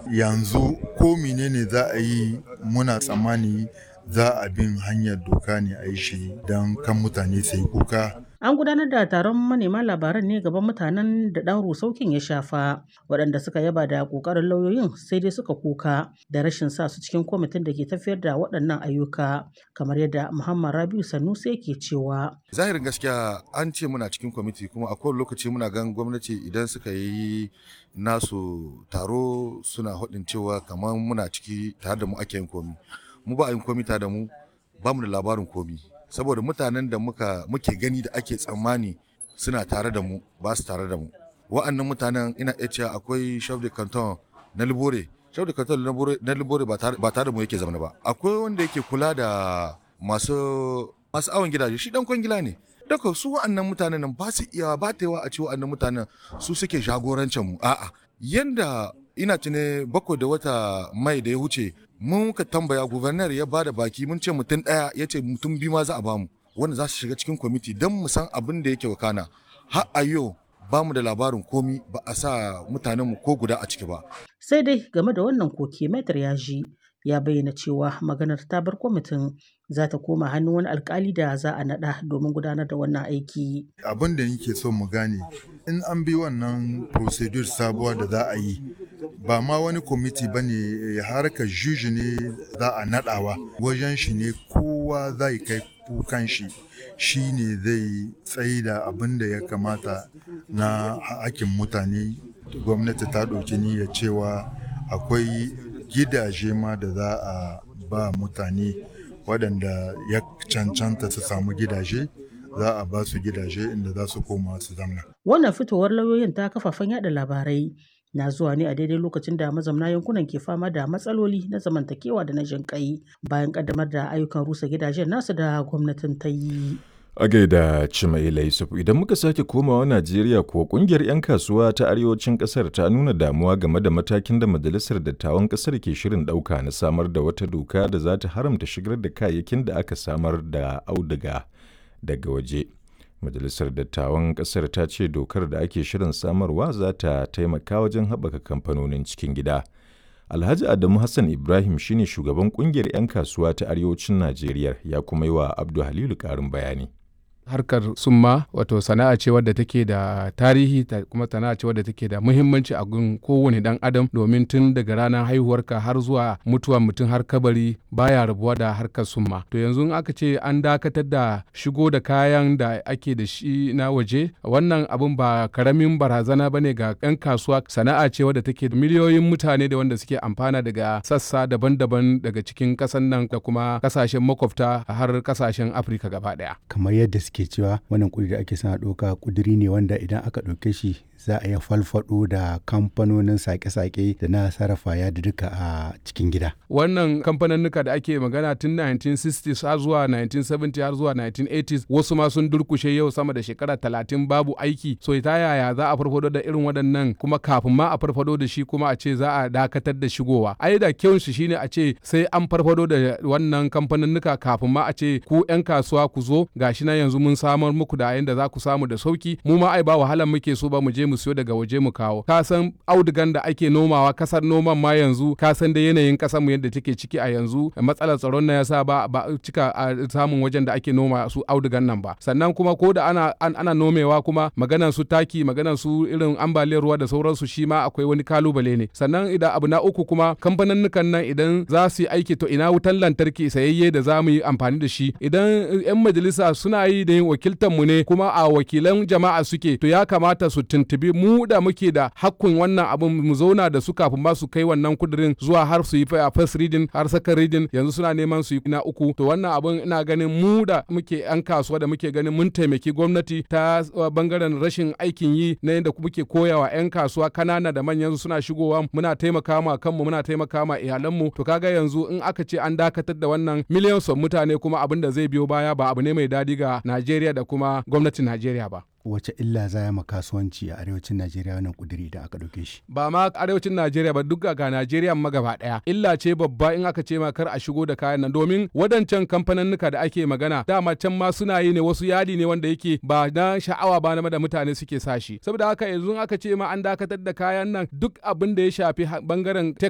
yanzu ko menene za a yi muna tsammani za a bin hanyar doka ne a yi shi don kan mutane su yi kuka An gudanar da taron manema labaran ne gaban mutanen da ɗan rusaukin ya shafa, waɗanda suka yaba da ƙoƙarin lauyoyin sai dai suka kuka da rashin sa su cikin kwamitin da ke tafiyar da waɗannan ayyuka, kamar yadda Muhammad Rabiu Sanusi yake cewa. Zahirin gaskiya an ce muna cikin kwamiti kuma a kowane lokaci muna gan gwamnati idan suka yi nasu taro suna haɗin cewa kamar muna ciki tare da mu ake yin komi. Mu ba a yin komi tare da mu ba mu da labarin komi. saboda mutanen da muka muke gani da ake tsammani suna tare da mu ba su tare da mu wa'annan mutanen ina iya cewa akwai chef de canton na libore chef de canton na libore ba tare da mu yake zama ba akwai wanda yake kula da masu masu awon gidaje shi dan kwangila ne daga su wa'annan mutanen nan ba su iya ba ta yawa a ce wa'annan mutanen su suke jagorancin mu a'a yanda ina tune bakwai da wata mai da ya wuce mun ka tambaya gubernar ya bada baki mun ce mutum ɗaya ya ce mutum biyu ma za a bamu wanda za su shiga cikin kwamiti don mu san abin da yake wakana har a yau ba mu da labarin komi ba a sa mutanenmu ko guda a ciki ba. Sai dai game da wannan koke Maitar Yaji ya bayyana cewa maganar ta bar kwamitin za ta koma hannun wani alkali da za a naɗa domin gudanar da wannan aiki. Abin da nake so mu gane in an bi wannan procedure sabuwa da za a yi ba ma wani kwamiti ba ne harkar juji ne za a naɗawa wajen shi ne kowa zai kai kukan shi shi ne zai tsaye da abin da ya kamata na hakin mutane gwamnati ta ɗauki niyyar cewa akwai gidaje ma da za a ba mutane waɗanda ya cancanta su samu gidaje za a ba su gidaje inda za su koma su zamna. Wannan fitowar lauyoyin ta kafafen yada labarai na zuwa ne a daidai lokacin da mazamna yankunan ke fama da matsaloli na zamantakewa da na jinƙai bayan ƙaddamar da ayyukan rusa gidajen nasu da gwamnatin ta yi. A gaida Cimaila Yusuf idan muka sake komawa Najeriya ko kungiyar 'yan kasuwa ta arewacin kasar ta nuna damuwa game da matakin da majalisar dattawan kasar ke shirin ɗauka na samar da wata doka da za ta haramta shigar da kayayyakin da aka samar da auduga daga waje. Majalisar dattawan kasar ta ce dokar da ake shirin samarwa za ta taimaka wajen haɓaka kamfanonin cikin gida. Alhaji Adamu Hassan Ibrahim shine shugaban kungiyar 'yan kasuwa ta arewacin Najeriya ya kuma yi wa Abdu Halilu ƙarin bayani. harkar summa wato sana'a ce wadda take da tarihi ta kuma sana'a ce wadda take da muhimmanci a gun kowane dan adam domin tun daga ranar haihuwarka har zuwa mutuwa mutum har kabari baya rabuwa da harkar summa to yanzu in aka ce an dakatar da shigo da kayan da ake da shi na waje wannan abun ba karamin barazana bane ga yan kasuwa sana'a ce wadda take da miliyoyin mutane da wanda suke amfana daga sassa daban-daban daga cikin kasan nan da kuma kasashen makwabta har kasashen afirka gaba daya kamar yadda suke cewa wannan kudi da ake sana ɗauka kuduri ne wanda idan aka ɗauke shi za a iya falfado da kamfanonin sake-sake da na sarrafa ya da duka a cikin gida. Wannan kamfaninnika da ake magana tun 1960s har zuwa 1970 har zuwa 1980s wasu ma sun durkushe yau sama da shekara talatin babu aiki so ta yaya za a farfado da irin waɗannan kuma kafin ma a farfado da shi kuma a ce za a dakatar da shigowa. Ai da kyau shi shine a ce sai an farfado da wannan kamfaninnika kafin ma a ce ku 'yan kasuwa ku zo gashi na yanzu mun samar muku da yanda za ku samu da sauki mu ma ai ba wahalan muke so ba mu je mu siyo daga waje mu kawo ka san audugan da ake nomawa kasar noman ma yanzu ka san da yanayin kasar mu yadda take ciki a yanzu matsalar tsaron na yasa ba ba cika a samun wajen da ake noma su audugan nan ba sannan kuma ko da ana an, ana nomewa kuma maganan su taki maganan su irin ambaliyar ruwa da sauransu shi ma akwai wani kalubale ne sannan idan abu na uku kuma kamfanin nan idan za su yi aiki to ina wutan lantarki sayayye da za mu yi amfani da shi idan 'yan majalisa suna yi da yin wakiltar mu ne kuma a wakilan jama'a suke to ya kamata su tuntubi mu da muke da hakkun wannan abin mu zauna da su kafin ma su kai wannan kudirin zuwa har su yi a first reading har second reading yanzu suna neman su yi na uku to wannan abin ina ganin mu da muke yan kasuwa da muke ganin mun taimaki gwamnati ta bangaren rashin aikin yi na yadda muke koyawa yan kasuwa kanana da manyan suna shigowa muna taimaka ma kanmu muna taimaka ma iyalanmu to kaga yanzu in aka ce an dakatar da wannan miliyan son mutane kuma abin da zai biyo baya ba abu ne mai dadi ga Najeriya da kuma gwamnatin Najeriya ba. wace illa za ma kasuwanci a arewacin Najeriya wannan kuduri da aka ɗauke shi. Ba ma arewacin Najeriya ba duk ga Najeriya ma gaba ɗaya. Illa ce babba in aka ce ma kar a shigo da kayan nan domin wadancan kamfaninnika da ake magana dama can ma suna yi ne wasu yadi ne wanda yake ba na sha'awa ba na da mutane suke sa shi. Saboda haka yanzu aka ce ma an dakatar da kayan nan duk abin da ya shafi bangaren